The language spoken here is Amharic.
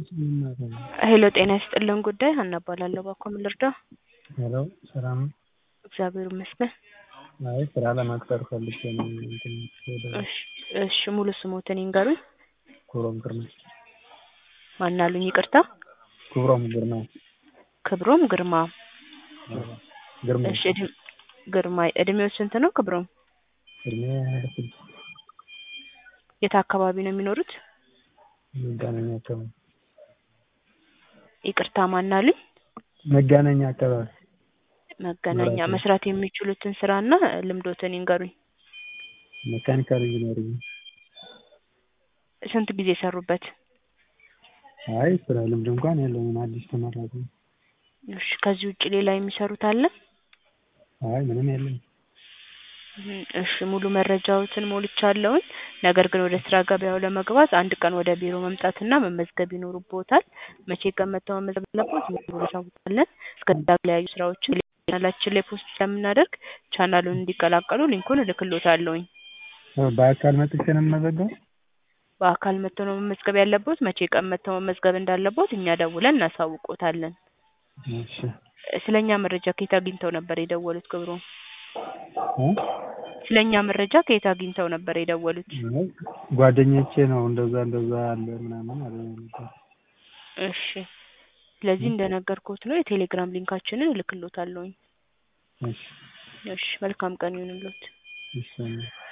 ሄሎ ጤና ይስጥልን ጉዳይ ሀና እባላለሁ ባክዎ ምን ልርዳ ሄሎ ሰላም ነው? እግዚአብሔር ይመስገን አይ ስራ ለመቅጠር ፈልጌ ነው እንትን ወደ እሺ እሺ ሙሉ ስሞትን ይንገሩኝ ክብሮም ግርማ ማን አሉኝ ይቅርታ ክብሮም ግርማ ክብሮም ግርማ ግርማ እሺ እድሜ ግርማ እድሜው ስንት ነው ክብሮም እድሜ ሀያ ስድስት የት አካባቢ ነው የሚኖሩት መገናኛ አካባቢ ይቅርታ ማን አሉኝ መገናኛ አካባቢ መገናኛ መብራት መስራት የሚችሉትን ስራና ልምዶትን ይንገሩኝ መካኒካል ኢንጂነሪንግ ስንት ጊዜ ሰሩበት አይ ስራ ልምድ እንኳን የለኝም አዲስ ተመራቂ ነኝ እሺ ከዚህ ውጭ ሌላ የሚሰሩት አለ አይ ምንም የለም እም እሺ ሙሉ መረጃዎትን ሞልቻለሁኝ ነገር ግን ወደ ስራ ገበያው ለመግባት አንድ ቀን ወደ ቢሮ መምጣትና መመዝገብ ይኖርብዎታል መቼ ቀን መጥተው መመዝገብ እንዳለብዎት ሙሉ እናሳውቃለን እስከዛ የተለያዩ ስራዎችን ቻናላችን ላይ ፖስት ስለምናደርግ ቻናሉን እንዲቀላቀሉ ሊንኩን እልክልዎታለሁኝ በአካል መጥቼ ነው የምመዘገበው በአካል መጥተው ነው መመዝገብ ያለብዎት መቼ ቀን መጥተው መመዝገብ እንዳለብዎት እኛ ደውለን እናሳውቅዎታለን እሺ ስለ እኛ መረጃ ከየት አግኝተው ነበር የደወሉት ክብሮም እ ስለ እኛ መረጃ ከየት አግኝተው ነበር የደወሉት አይ ጓደኞቼ ነው እንደዛ እንደዛ አለ ምናምን አሉኝ ነበር እሺ ስለዚህ እንደነገርኩዎት ነው የቴሌግራም ሊንካችንን እልክልዎታለሁኝ እሺ እሺ መልካም ቀን ይሁንልዎት እሺ